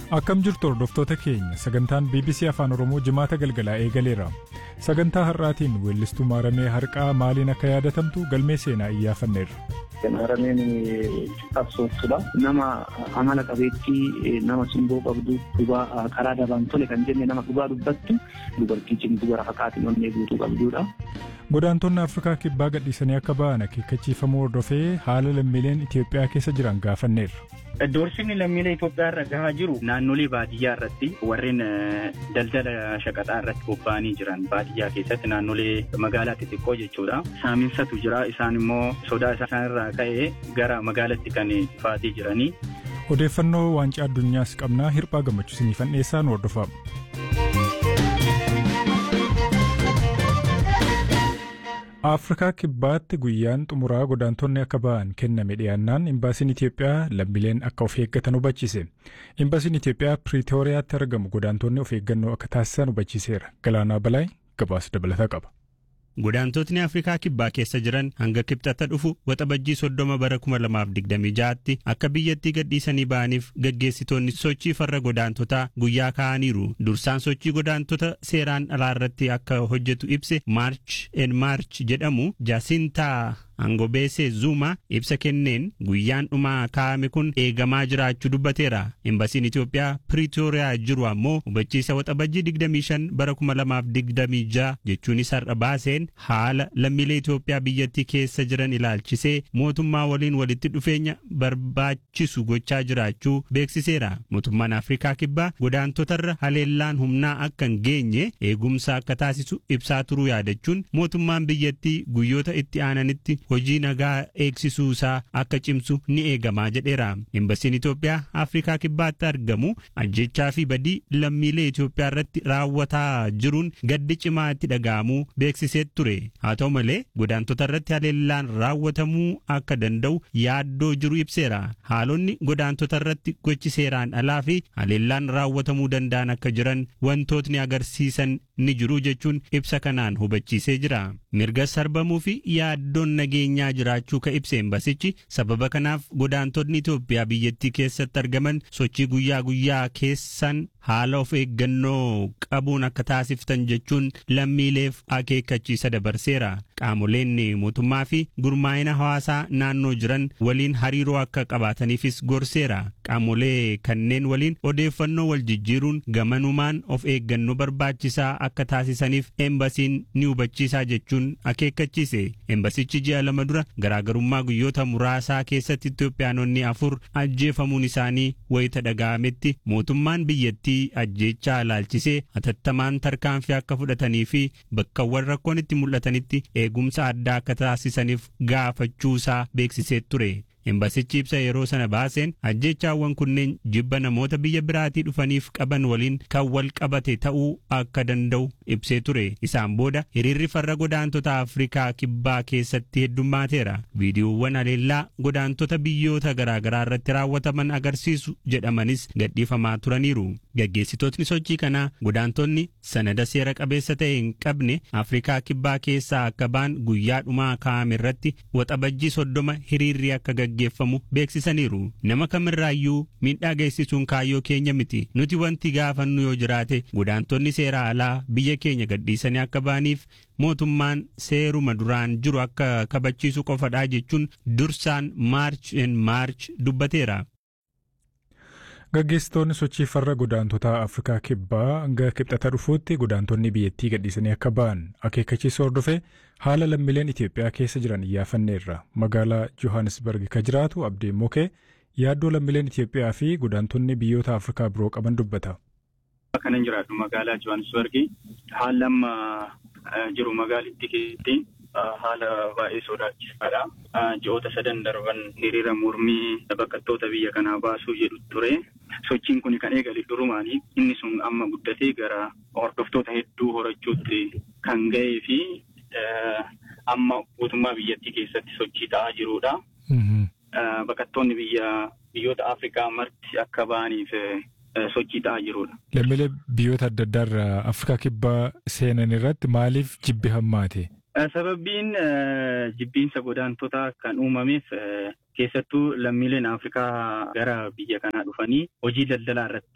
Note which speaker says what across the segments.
Speaker 1: Akkam jirtu hordoftoota keenya sagantaan BBC Afaan Oromoo jimaata galgalaa eegaleera. Sagantaa har'aatiin weellistuu maaramee harqaa maaliin akka yaadatamtu galmee seenaa iyyaafanneerra.
Speaker 2: Maarameen qabsooftuudha. Nama amala qabeettii nama simboo qabdu dhugaa karaa dabaan tole kan jenne nama dhugaa dubbattu dubartii cimtuu gara haqaatiin onnee guutuu qabdudha.
Speaker 1: Godaantonni Afrikaa kibbaa gadhiisanii akka ba'an akeekkachiifamuu hordofee haala lammiileen Itoophiyaa keessa jiran gaafanneerra.
Speaker 3: Doorsisni lammiilee Itoophiyaa irra gahaa jiru naannolee baadiyyaa irratti warreen daldala shaqaxaa irratti bobba'anii jiran baadiyyaa keessatti naannolee magaalaa xixiqqoo jechuudha. Saaminsatu jira isaan immoo sodaa isaan irraa ka'ee gara magaalaatti kan dhufaatii jiranii.
Speaker 1: Odeeffannoo waancaa addunyaas qabnaa hirphaa gammachiisanii dhiyeessaan hordofama. Afrikaa kibbaatti guyyaan xumuraa godaantonni akka ba'an kenname dhiyaannaan imbaasiin Itoophiyaa lammiileen akka of eeggatan hubachiise. Imbaasiin Itoophiyaa Piriitooriyaatti argamu godaantonni of eeggannoo akka taasisan hubachiiseera. Galaanaa Balaay gabaasa dabalataa qaba.
Speaker 4: Godaantotni Afrikaa kibbaa keessa jiran hanga kibxata dhufu waxabajjii soddoma bara 2026tti akka biyyattii gadhiisanii ba'aniif gaggeessitoonni sochii farra godaantotaa guyyaa kaa'aniiru. Dursaan sochii godaantota seeraan alaa irratti akka hojjetu ibse Maarch en Maarch jedhamu Jaasintaa Angobeesee Zuuma ibsa kenneen guyyaan dhumaa kaa'ame kun eegamaa jiraachuu dubbateera. Imbasiin Itoophiyaa Piriitooriyaa jiru ammoo hubachiisa waxabajjii 25 bara 2026 jechuunis har'a baaseen haala lammiilee Itoophiyaa biyyattii keessa jiran ilaalchisee mootummaa waliin walitti dhufeenya barbaachisu gochaa jiraachuu beeksiseera. Mootummaan Afrikaa Kibbaa godaantotarra haleellaan humnaa akka hin geenye eegumsa akka taasisu ibsaa turuu yaadachuun mootummaan biyyattii guyyoota itti aananitti hojii nagaa eegsisuu isaa akka cimsu ni eegamaa jedheera. Imbasiin Itoophiyaa Afrikaa Kibbaatti argamu ajjechaa fi badii lammiilee Itoophiyaa irratti raawwataa jiruun gaddi cimaa itti dhaga'amuu beeksisee ture. Haa ta'u malee godaantota irratti haleellaan raawwatamuu akka danda'u yaaddoo jiru ibseera. Haalonni godaantota irratti gochi seeraan alaa fi haleellaan raawwatamuu danda'an akka jiran wantootni agarsiisan ni jiru jechuun ibsa kanaan hubachiisee jira. Mirga sarbamuu fi yaaddoon nageenyaa jiraachuu ka ibse embasichi sababa kanaaf godaantonni Itoophiyaa biyyattii keessatti argaman sochii guyyaa guyyaa keessan haala of eeggannoo qabuun akka taasiftan jechuun lammiileef akeekkachiisa dabarseera. Qaamoleen mootummaa fi gurmaa'ina hawaasaa naannoo jiran waliin hariiroo akka qabaataniifis gorseera. Qaamolee kanneen waliin odeeffannoo wal jijjiiruun gamanumaan of eeggannoo barbaachisaa akka taasisaniif embasiin ni hubachiisaa jechuun akeekkachiise. Embasichi ji'a lama dura garaagarummaa guyyoota muraasaa keessatti Itoophiyaanonni afur ajjeefamuun isaanii wayita dhaga'ametti mootummaan biyyattii ajjeechaa ilaalchisee hatattamaan tarkaanfii akka fudhatanii fi bakkawwan rakkoon itti mul'atanitti eegumsa addaa akka taasisaniif gaafachuu isaa beeksisee ture. Embasichi ibsa yeroo sana baaseen ajjeechaawwan kunneen jibba namoota biyya biraatii dhufaniif qaban waliin kan wal qabate ta'uu akka danda'u ibsee ture. Isaan booda hiriirri farra godaantota Afrikaa kibbaa keessatti heddummaateera. Viidiyoowwan haleellaa godaantota biyyoota garaagaraa irratti raawwataman agarsiisu jedhamanis gadhiifamaa turaniiru. Gaggeessitootni sochii kanaa godaantonni sanada seera qabeessa ta'e hin qabne Afrikaa kibbaa keessaa akka ba'an guyyaa dhumaa kaa'ame irratti waxabajjii soddoma hiriirri akka gaggeeffamu beeksisaniiru. Nama kamirraayyuu miidhaa geessisuun kaayyoo keenya miti. Nuti wanti gaafannu yoo jiraate godaantonni seera alaa biyya keenya gadhiisanii akka ba'aniif mootummaan seeruma duraan jiru akka kabachiisu qofadhaa jechuun dursaan maarch en maarch dubbateera.
Speaker 1: Gaggeessitoonni sochii farra godaantotaa Afrikaa kibbaa hanga kibxata dhufuutti godaantonni biyyattii gadhiisanii akka ba'an akeekkachiisa hordofee haala lammiileen Itoophiyaa keessa jiran iyyaafanneerra. Magaalaa Johannesburg ka jiraatu Abdii Mokee yaaddoo lammiileen Itoophiyaa fi godaantonni biyyoota Afrikaa biroo qaban dubbata.
Speaker 3: Kanan jiraadhu magaalaa Johannesburg haala amma jiru magaalittii keessatti haala baay'ee sodaachisaadha. Ji'oota sadan darban hiriira mormii baqattoota biyya kanaa baasuu jedhu ture. Sochiin kun kan eegale durumaanii inni sun amma guddatee gara hordoftoota hedduu horachuutti kan ga'ee fi amma guutummaa biyyattii keessatti sochii ta'aa jirudha. Baqattoonni biyya biyyoota Afrikaa marti akka ba'aniif sochii ta'aa jirudha.
Speaker 1: Lammiilee biyyoota adda addaa irraa Afrikaa kibbaa seenan irratti maaliif jibbi hammaate?
Speaker 3: Sababbiin jibbiinsa godaantotaa kan uumameef keessattuu lammiileen Afrikaa gara biyya kanaa dhufanii hojii daldalaa irratti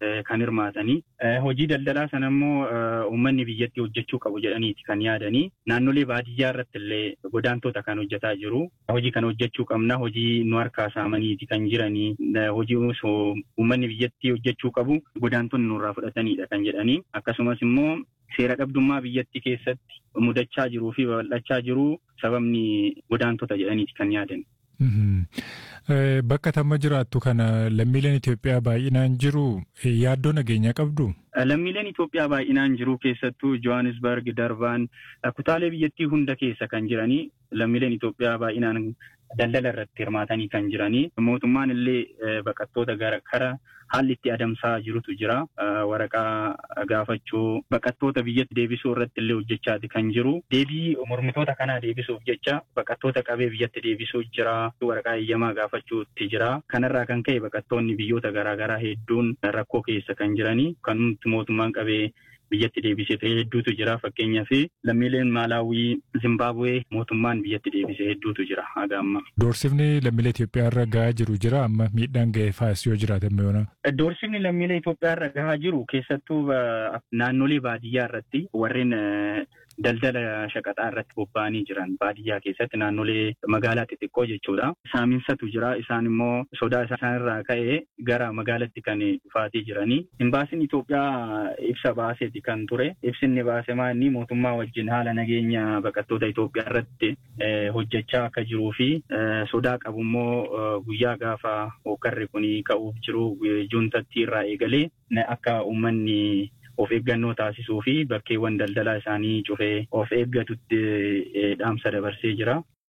Speaker 3: kan hirmaatanii. Hojii daldalaa sana immoo uummanni biyyatti hojjechuu qabu jedhaniiti kan yaadanii naannolee baadiyyaa irratti illee godaantota kan hojjetaa jiru. Hojii kana hojjechuu qabna hojii nu harkaa saamaniiti kan jiranii hojii uummanni biyyatti hojjechuu qabu godaantonni nurraa fudhatanidha kan jedhanii akkasumas immoo seera dhabdummaa biyyatti keessatti mudachaa jiruu fi babal'achaa jiru sababni godaantota jedhaniiti kan yaadan.
Speaker 1: Bakka tamma jiraattu kana lammiileen Itoophiyaa baay'inaan jiru yaaddoo nageenyaa qabdu?
Speaker 3: Lammiileen Itoophiyaa baay'inaan jiru keessattuu Johannesburg, Darbaan kutaalee biyyattii hunda keessa kan jiranii lammiileen Itoophiyaa baay'inaan daldala irratti hirmaatanii kan jiranii mootummaan illee baqattoota gara kara haalli itti adamsaa jirutu jira. Waraqaa gaafachuu baqattoota biyyatti deebisuu irratti illee hojjechaati kan jiru. Deebii mormitoota kanaa deebisuuf jecha baqattoota qabee biyyatti deebisuu jira. Waraqaa eeyyamaa gaafachuutti jira. Kanarraa kan ka'e baqattoonni biyyoota garaagaraa hedduun rakkoo keessa kan jiranii kan mootummaan qabee biyyatti deebisee hedduutu jira fakkeenyaaf lammiileen maalaawii zimbaabuwee mootummaan biyyatti deebisee hedduutu jira haga amma.
Speaker 1: Doorsifni lammiilee Itoophiyaa irra gahaa jiru jira amma miidhaan ga'ee faayis yoo jiraatan mi'oona.
Speaker 3: Doorsifni lammiilee Itoophiyaa irra gahaa jiru keessattuu naannolee baadiyyaa irratti warreen daldala shaqaxaa irratti bobba'anii jiran baadiyyaa keessatti naannolee magaalaa xixiqqoo jechuudha. Saaminsatu jira isaan immoo sodaa isaan irraa ka'ee gara magaalaatti kan dhufaatii jiranii. Imbaasiin Itoophiyaa ibsa baaseeti kan ture. Ibsinni baase maanni mootummaa wajjin haala nageenya baqattoota Itoophiyaa irratti hojjechaa akka jiruu fi sodaa qabu immoo guyyaa gaafa hokkarri kun ka'uuf jiru juuntatti irraa eegalee akka uummanni of eeggannoo taasisuu fi bakkeewwan daldalaa isaanii cufee of eeggatutti dhaamsa dabarsee jira.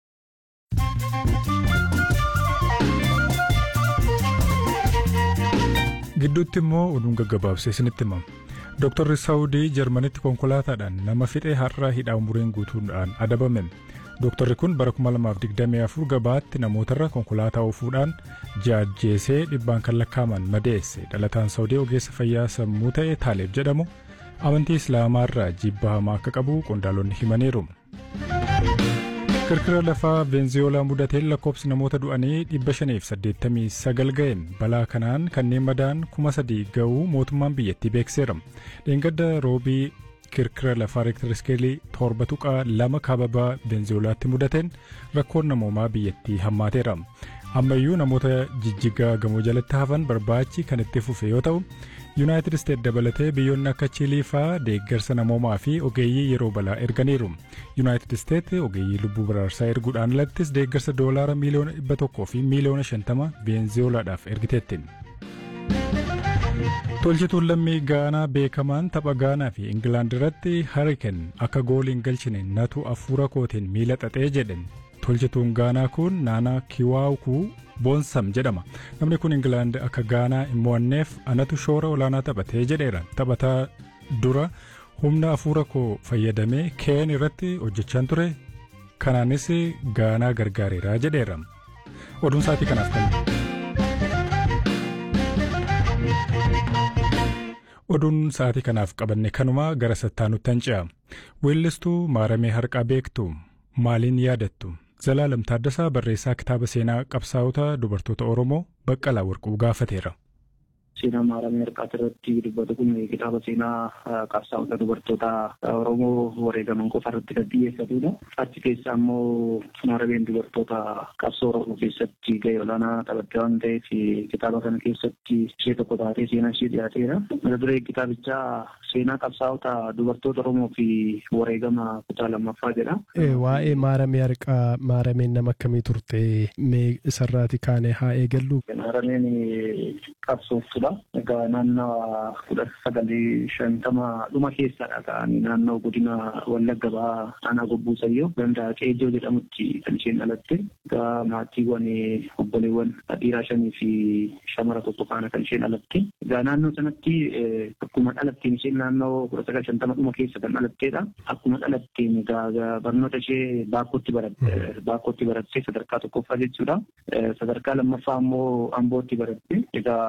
Speaker 1: Gidduutti immoo oduun gaggabaabsee isinitti himama. Dooktarri Saawudii Jarmanitti konkolaataadhaan nama fixee har'a hidhaa umuriin guutuudhaan adabame. Dooktarri kun bara 2024 gabaatti namootarra konkolaataa oofuudhaan jaajjeesee dhibbaan kan lakkaaman madeesse dhalataan Saawudii ogeessa fayyaa sammuu ta'e Taaleeb jedhamu amantii Islaamaarraa jibba hamaa akka qabu qondaalonni himaniiru. Kirkira lafaa Veenzuweelaa mudateen lakkoofsi namoota du'anii 589 ga'e balaa kanaan kanneen madaan 3,000 ga'uu mootummaan biyyattii beekseera. Dheengadda roobii kirkira lafaa reektar iskeelii torba tuqaa lama kaababaa Veenzuweelaatti mudateen rakkoon namoomaa biyyattii hammaateera. Ammayyuu namoota jijjigaa gamoo jalatti hafan barbaachi kan itti fufe yoo ta'u, Yuunaayitid Isteet dabalatee biyyoonni akka Chiilii fa'aa deeggarsa namoomaa fi ogeeyyii yeroo balaa erganiiru. Yuunaayitid Isteet ogeeyyii lubbuu baraarsaa erguudhaan alattis deeggarsa doolaara miiliyoona dhibba tokkoo fi miiliyoona shantama Veenzuweelaadhaaf ergiteetti. Tolchituun lammii Gaanaa beekamaan tapha Gaanaa fi Ingilaand irratti Hariken akka goolii hin galchine natu afuura kootiin miila xaxee jedhe. Tolchituun Gaanaa kun Naanaa Kiwaawukuu Boonsam jedhama. Namni kun Ingilaand akka Gaanaa hin mo'anneef anatu shoora olaanaa taphatee jedheera. Taphataa dura humna afuura koo fayyadamee keen irratti hojjechaan ture. Kanaanis Gaanaa gargaareera jedheera. Oduun sa'aatii kanaaf kan. Oduun sa'aatii kanaaf qabanne kanuma gara sattaanutti hanca'a. Weellistuu maaramee harqaa beektu maaliin yaadattu? Zalaalam Taaddasaa barreessaa kitaaba seenaa qabsaa'ota dubartoota Oromoo Baqqalaa Warquu gaafateera.
Speaker 2: Seenaa maaramee harqaati irratti dubbatu kun kitaaba seenaa qabsaa'ota dubartoota Oromoo wareegaman qofa irratti kan xiyyeeffatudha. Achi keessa ammoo maarameen dubartoota qabsoo Oromoo keessatti gahee olaanaa taphatte waan ta'eef kitaaba kana keessatti ishee tokko taatee seenaa ishee dhiyaateera. Mata duree kitaabichaa seenaa qabsaa'ota dubartoota Oromoo fi wareegama kutaa lammaffaa jedha.
Speaker 5: Waa'ee maaramee harqaa maarameen nama akkamii turte mee isarraati kaane haa eegallu.
Speaker 2: Maarameen qabsooftu Egaa naannoo kudha sagalii shantama dhuma keessadha ka'anii naannoo godina Wallagga Bahaa aanaa Gobbuu Sayyoo ganda Qeejjoo jedhamutti kan isheen dhalatte. Egaa maatiiwwan obboleewwan dhiiraa shanii fi shamara tokko faana kan isheen dhalatte. Egaa naannoo sanatti akkuma dhalatteen isheen naannoo kudha sagal shantama dhuma keessa kan dhalatteedha. Akkuma dhalatteen egaa barnoota ishee baakkootti baratte baakkootti baratte sadarkaa tokkoffaa jechuudha. Sadarkaa lammaffaa ammoo Ambootti baratte. Egaa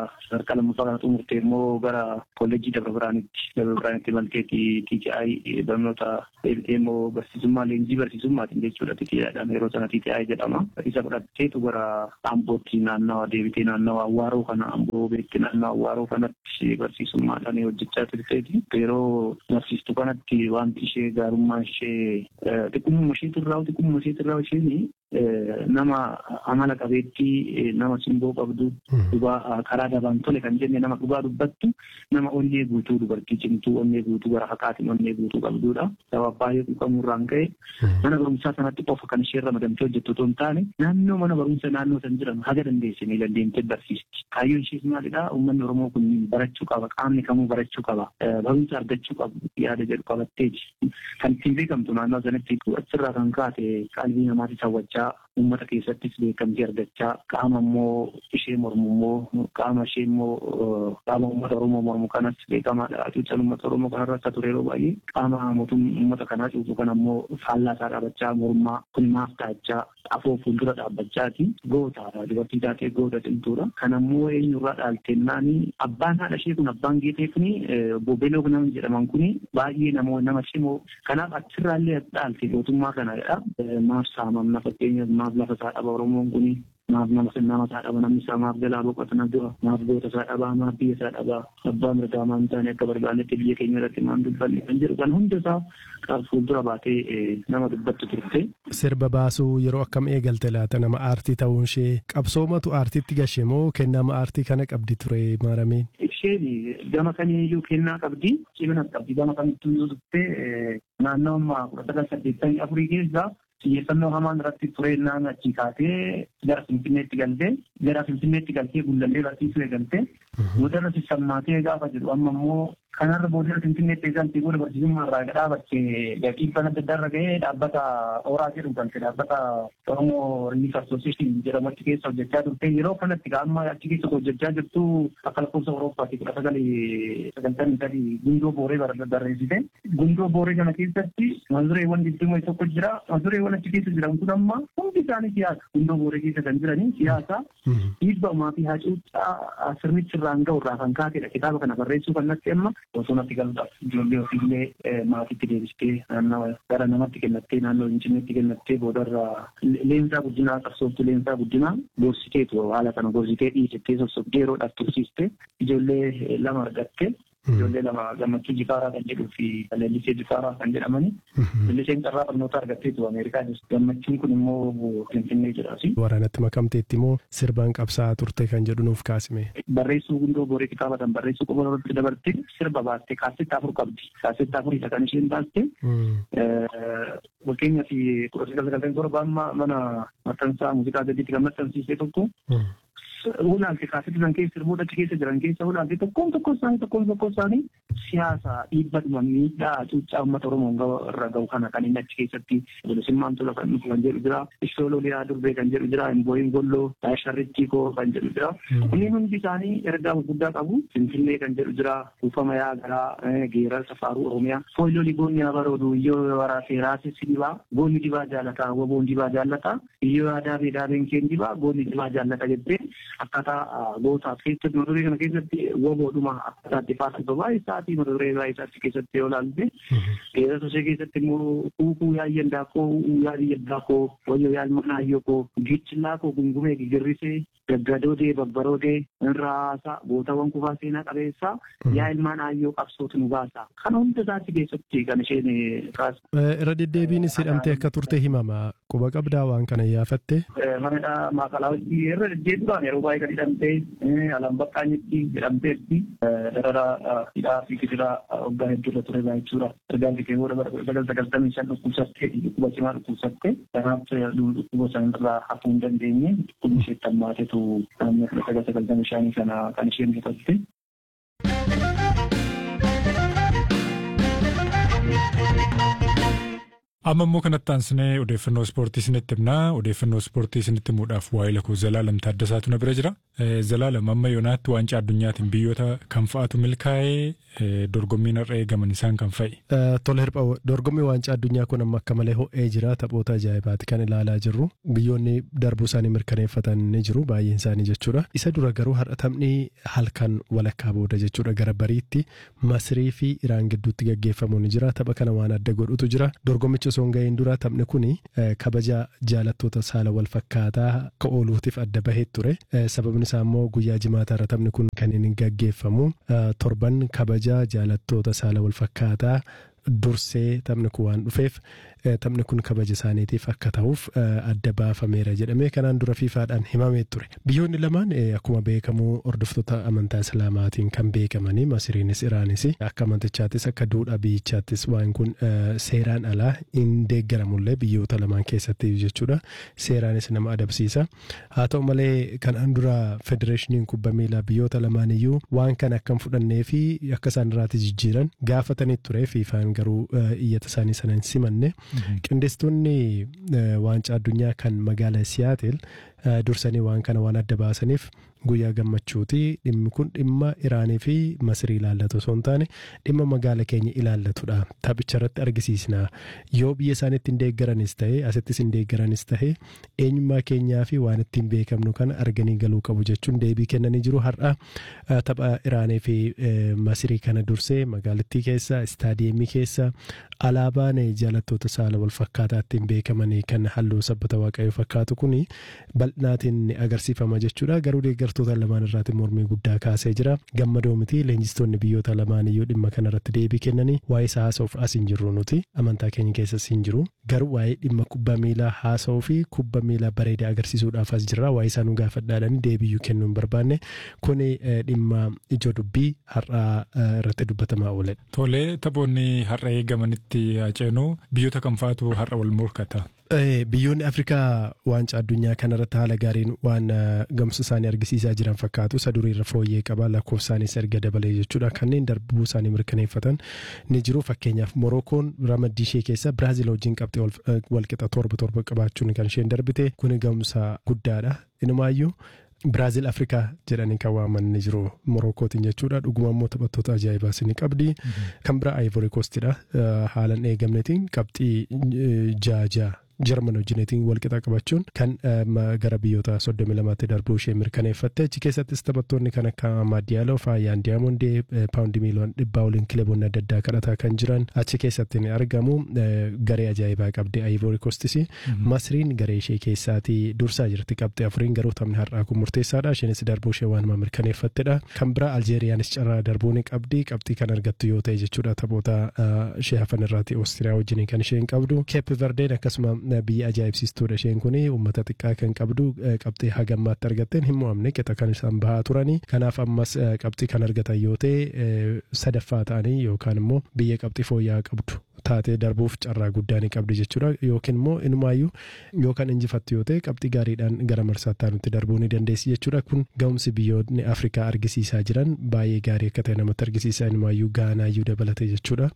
Speaker 2: sadarkaa lammaffaa kana xumurtee immoo gara kolleejjii Dabra Biraanitti Dabra Biraanitti malteetti TTI barnoota immoo barsiisummaa leenjii barsiisummaatiin jechuudha TTIdhaan yeroo sana TTI jedhama. Isa fudhatteetu gara Ambootti naannawa deebitee naannawa Awwaaroo kana Amboo beekti naannawa Awwaaroo kanatti barsiisummaadhaan hojjechaa turteeti. Yeroo barsiistu kanatti wanti ishee gaarummaa ishee xiqqummaa isheetu irraa xiqqummaa isheetu irraa isheen nama amala qabeettii nama simboo qabdu dhugaa karaa dabaan tole kan jenne nama dhugaa dubbattu nama onnee guutuu dubartii cimtuu onnee guutuu gara fakaatiin onnee guutuu qabdudha. Sababa baay'ee quuqamuurraan ka'e mana barumsaa sanatti qofa kan ishee ramadamtee hojjettu otoo hin taane naannoo mana barumsa naannoo san jiran haga dandeesse ni dandeemtee barsiisti. Kaayyoon ishees maalidhaa uummanni Oromoo kun barachuu qaba qaamni kamuu barachuu qaba barumsa argachuu qabu yaada jedhu qabatteeti. Kan ittiin beekamtu naannoo sanatti achirraa kan kaate qalbii namaatti hawwachaa uummata keessattis beekamtii argachaa qaama immoo ishee mormu immoo qaama ishee immoo qaama uummata Oromoo mormu kanas beekamaadha. Cuuchan uummata Oromoo kanarra akka ture yeroo baay'ee qaama mootummaa uummata kanaa cuucu kana immoo faallaa isaa dhaabachaa mormaa kun maaf taachaa afoo fuuldura dhaabbachaati goota dubartii taatee goota cimtuudha. Kana immoo eenyurraa dhaaltennaani abbaan haadha ishee kun abbaan geetee kuni bobeeloo nama jedhaman kuni baay'ee namoo nama cimoo kanaaf achirraallee dhaalte gootummaa kanadha. Maaf saamamna fakkeenyaaf maaf lafa isaa dhaba Oromoon kuni maaf nama nama isaa dhaba namni isaa maaf jalaa boqotana dura maaf goota isaa dhabaa maaf biyya isaa dhabaa abbaa mirgaa maan taane akka barbaadetti biyya keenya irratti maan dubbanne kan jedhu kan hunda isaa qaab fuuldura baatee nama dubbattu turte.
Speaker 5: Sirba baasuu yeroo akkam eegalte laata nama aartii ta'uun ishee qabsoomatu aartiitti gashe moo kennama aartii kana qabdi ture maarameen.
Speaker 2: Isheen gama kamiiyyuu kennaa qabdi cimina qabdi gama kamittuu yoo dubbee naannoo ammaa kudha sagal saddeettamii afurii keessaa xiyyeeffannoo hamaan irratti tureennaan achi kaatee gara Finfinneetti galtee gara Finfinneetti galtee gullallee barsiisuu eegaltee boodarra sissammaatee gaafa jedhu amma immoo kanarra boodarra Finfinneetti eegaltee booda barsiisummaa irraa dhaabatte gaqiibbaan adda addaa irra ga'ee dhaabbata Ooraa jedhu galte dhaabbata Oromoo Relief Association jedhamu achi keessa hojjechaa turte yeroo kanatti amma achi keessa hojjechaa jirtu akka lakkoofsa Awurooppaatti kudha sagalii sagaltamii sadii gundoo booree barreessite gundoo booree kana keessatti mazureewwan digdamii tokko jira mazureewwan achi keessa jiran kun amma hundi isaanii siyaasa gundoo booree keessa kan jiranii siyaasa dhiibbamaa fi hacuuccaa sirnichi irraan ga'u irraa kan kaatedha kitaaba kana barreessuu kan natti amma osoo natti galuudhaaf ijoollee ofiillee maatiitti deebistee naannawa gara namatti kennattee naannoo Finfinneetti kennattee boodarra leensaa guddinaa qabsooftu leensaa guddinaa gorsiteetu haala kana gorsitee dhiisettee sossobdee yeroodhaaf tursiiste ijoollee lama argatte ijoollee lama gammachuu jifaaraa kan jedhuu fi leellisee jifaaraa kan jedhamani. Leelliseen carraa barnoota argatteetu Ameerikaa jirti. Gammachuun kun immoo Finfinnee jedhaasi.
Speaker 5: Waraanatti makamteetti immoo sirbaan qabsaa'aa turte kan jedhu nuuf kaasime.
Speaker 2: Barreessuu gundoo booree kitaaba kan barreessuu qofa irratti dabarte sirba baaste kaasetta afur qabdi. Kaasetta afur isa kan isheen baaste. Fakkeenyaaf kudha sagal sagaltamii torba amma mana maxxansaa muuziqaa gadiitti kan maxxansiise tokko. ulaalte kaasetta san keessa sirboota achi keessa jiran keessa ulaalte tokkoon tokko isaanii tokkoon tokko isaanii siyaasa dhiibbadhuma miidhaa cuuccaa uummata Oromoo irra gahu kana kan inni achi keessatti bilisummaan tola kan dhufu kan jedhu jira ishooloo liyaa durbee kan jedhu jira imbooyin golloo sharrittii koo kan jedhu jira inni hundi isaanii ergaa gurguddaa qabu finfinnee kan jedhu jira kuufama yaa garaa geerar safaaruu oromiyaa fooyyolii goonni abaroodu iyyoo waraasee raasessi dibaa goonni dibaa jaalataa woboon dibaa jaalataa iyyoo aadaa fi daabeen keen dibaa goonni dibaa jaalata jettee akkaataa gootaaf keessatti mata duree kana keessatti woboodhuma akkaataa itti faasifama baay'ee isaatii mata duree baay'ee isaatti keessatti yoo ilaalte keessattuu ishee keessatti immoo kuukuu yaayyan daakoo yaadiyyan daakoo wayyo yaalma naayyoo koo gichillaa koo gungumee gigirrisee gaggadoodee babbaroodee irraa gootawwan kufaa seenaa qabeessaa yaa ilmaan aayyoo qabsootu nu baasa kana hunda isaatti keessatti kan isheen kaasu.
Speaker 5: Irra deddeebiinis hidhamtee akka turte himama quba qabdaa waan kana yaafatte.
Speaker 2: Manadhaa maaqalaa hojii irra deddeebiidhaan yeroo baay'ee kan hidhamtee alaan baqqaanyitti hidhamteetti darara hidhaa fi gidiraa waggaa hedduurra ture jechuudha. Ergaan kee booda bara sagal sagaltamii shan dhukkubsattee dhukkuba cimaa dhukkubsatte kanaaf dhukkuba sanarraa hafuu hin dandeenye dhukkubni ishee tammaatetu naannoo kudha sagal sagaltamii shanii kana kan isheen mutatte.
Speaker 1: Amma immoo kanatti aansinee odeeffannoo ispoortii isinitti himnaa. Odeeffannoo ispoortii isinitti himuudhaaf waa'ee lakoo Zalaalam Taaddasaatu na bira jira. Zalaalam amma yoonaatti waancaa addunyaatiin biyyoota kam fa'aatu milkaa'ee dorgommiin har'a eegaman isaan kan fa'i.
Speaker 5: Tole hirpha dorgommii waancaa addunyaa kun amma akka malee ho'ee jira taphoota ajaa'ibaati kan ilaalaa jirru biyyoonni darbuu isaanii mirkaneeffatan ni jiru baay'een isaanii jechuudha. Isa dura garuu har'a taphni halkan walakkaa booda jechuudha gara bariitti Masirii fi Iraan gidduutti gaggeeffamu ni jira tapha kana waan adda godhutu jira dorgommichi osoo hin ga'iin dura taphni kun kabaja jaalattoota saala wal fakkaataa akka ooluutiif adda bahee ture sababni isaa immoo guyyaa jimaataarra taphni kun kan inni gaggeeffamu torban kabaja jaalattoota saala wal fakkaataa dursee taphni kun waan dhufeef taphni kun kabaja isaaniitiif akka ta'uuf adda baafameera jedhamee kanaan dura fiifaadhaan himamee ture. Biyyoonni lamaan akkuma beekamu hordoftoota amantaa islaamaatiin kan beekamanii Masiriinis Iraanis akka amantichaattis akka duudhaa biyyichaattis waan kun seeraan alaa hin deeggaramullee biyyoota lamaan keessatti jechuudha. Seeraanis nama adabsiisa. Haa ta'u malee kanaan dura federeeshiniin kubbaa miilaa biyyoota lamaan iyyuu waan kana akka hin fudhannee fi akka isaan irraatti jijjiiran gaafatanii ture fiifaan garuu iyyata isaanii sana hin simanne. Qindeessitoonni waancaa addunyaa kan magaalaa Siyaatel dursanii waan kana waan adda baasaniif guyyaa gammachuuti dhimmi kun dhimma Iraanii fi Masirii ilaallatu osoo hin taane dhimma magaala keenya ilaallatudha. Taphicha irratti argisiisna. Yoo biyya isaaniitti hin deeggaranis ta'e asittis hin deeggaranis ta'e eenyummaa keenyaa fi waan ittiin beekamnu kana arganii galuu qabu jechuun deebii kennanii jiru. Har'a tapha Iraanii fi Masirii kana dursee magaalattii keessa istaadiyeemii keessa alaabaan jaalattoota saala wal fakkaataa ittiin beekamanii kan halluu sabbata waaqayyoo fakkaatu kun bal'inaatiin ni agarsiifama jechuudha. Garuu deeggartoota lamaan irraati mormii guddaa kaasee jira. Gammadoo miti leenjistoonni biyyoota lamaan iyyuu dhimma kanarratti deebii kennanii waa'ee isaa haasa'uuf as hin jirru nuti amantaa keenya keessas hin jiru. Garuu waa'ee dhimma kubbaa miilaa haasa'uu fi kubbaa miilaa bareedaa agarsiisuudhaaf as jirra. Waa'ee isaa nu gaafadhaadhaan deebiyyuu kennuu hin barbaanne kuni dhimma ijoo dubbii har'aa irratti dubbatamaa ooledha.
Speaker 1: Tolee taphoonni har'a eegamanitti haceenu biyyoota kam fa'aatu har'a wal morkata?
Speaker 5: Biyyoonni Afrikaa waancaa addunyaa kanarratti haala gaariin waan gamsa isaanii argisiisaa jiran fakkaatu. Isa durii irra fooyyee qaba lakkoofsaanis erga dabalee jechuudha. Kanneen darbuu isaanii mirkaneeffatan ni jiru. Fakkeenyaaf Morookoon ramaddii ishee keessa Biraazil wajjin qabxee walqixa torba torba qabaachuun kan isheen darbite. Kuni gamsa guddaadha. Inumaayyuu Biraazil Afrikaa jedhanii kan waaman ni jiru Morokootiin jechuudha. Dhuguma immoo taphattoota ajaa'ibaas ni qabdi. Kan biraa Ivory Coastidha. Haalan eegamnetiin qabxii jaajaa. Jarman wajjinetiin walqixa qabachuun kan gara biyyoota soddomi lamaatti darbuu ishee mirkaneeffatte achi keessattis taphattoonni kan akka Maadiyaaloo Faayyaan Diyaamondee Paawundi miiliyoon dhibbaa waliin kilaboonni adda addaa kadhataa kan jiran achi keessatti ni argamu garee ajaa'ibaa qabdi Ivory Coastis Masriin garee ishee keessaatii dursaa jirti qabxii afuriin garuu taphni har'aa kun murteessaadha isheenis darbuu ishee waanuma mirkaneeffattedha kan biraa Aljeeriyaanis carraa darbuu ni qabdi qabxii kan argattu yoo ta'e jechuudha taphoota ishee hafan irraati Oostiriyaa wajjin kan isheen qabdu Keep Verdeen akkasuma biyya ajaa'ibsiistuudha isheen kun uummata xiqqaa kan qabdu qabxii hagammaatti argatteen hin mo'amne qixa kan isaan bahaa turanii kanaaf ammas qabxii kan argatan yoo ta'e sadaffaa ta'anii yookaan immoo biyya qabxii fooyya'aa qabdu taatee darbuuf carraa guddaa ni qabdi jechuudha yookiin immoo inumaayyuu yookaan injifattu yoo ta'e qabxii gaariidhaan gara marsaatti aanutti darbuu ni dandeessi jechuudha kun ga'umsi biyyoonni Afrikaa argisiisaa jiran baay'ee gaarii akka ta'e namatti argisiisa inumaayyuu gaanaayyuu dabalate jechuudha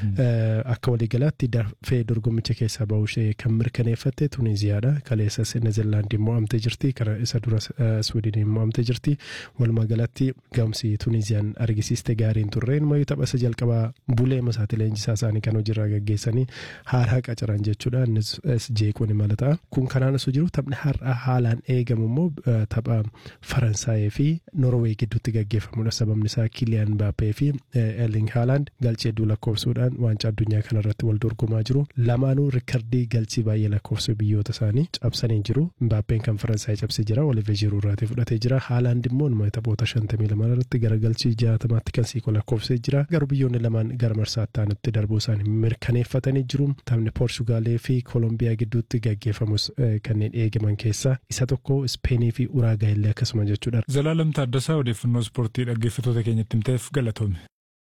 Speaker 5: akka waliigalaatti dafee dorgommicha keessaa bahuu ishee kan mirkaneeffatte Tuniziyaadha kaleessas Neezerlaandii mo'amtee jirti kana isa dura Swiidiniin mo'amtee jirti walumaa galatti ga'umsi Tuniziyaan argisiiste gaariin turre inumaayyuu tapha isa jalqabaa bulee masaati leenjisaa isaanii kan hojiirraa gaggeessanii haaraa qacaran jechuudha innis jeequun imala ta'a kun kanaan osoo jiru taphni har'a haalaan eegamu immoo tapha Faransaayii fi Norwee gidduutti gaggeeffamudha sababni isaa Kiliyaan Mbaappee fi Erling Haaland galchee hedduu lakkoofsuudhaan waancaa addunyaa kanarratti wal dorgomaa jiru lamaanuu riikardii galchii baay'ee lakkoofsu biyyoota isaanii cabsanii jiru Mbaappeen kan Faransaay cabsee jira Oliver Giroud irraatii fudhatee jira Haaland immoo nama taphoota shantamii lama irratti gara galchii jaatamaatti kan siqu lakkoofsee jira garuu biyyoonni lamaan gara marsaatti aanutti darbuu isaanii mirkaneeffatanii jiru taphni Poorsugaalee fi Koolombiyaa gidduutti gaggeeffamus kanneen eegaman keessaa isa tokko Ispeenii fi Uraagaa illee akkasuma jechuudha.
Speaker 1: Zalaalam Taaddasaa odeeffannoo ispoortii dhaggeeffatoota keenyatti himteef galatoome.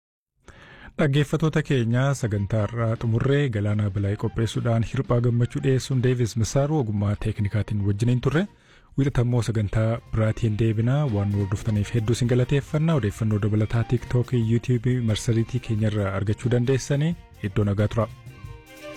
Speaker 1: Dhaggeeffatoota keenya sagantaa irraa xumurree galaanaa bilaa'ee qopheessuudhaan hirphaa gammachuu dhiyeessuun deevis misaaru ogummaa teeknikaatiin wajjiniin turre wiixatammoo sagantaa biraatiin deebinaa waan nu hordoftaniif hedduu isin galateeffannaa odeeffannoo dabalataa tiiktookii yuutiyuubii marsariitii keenyarraa argachuu dandeessanii iddoo nagaa tura.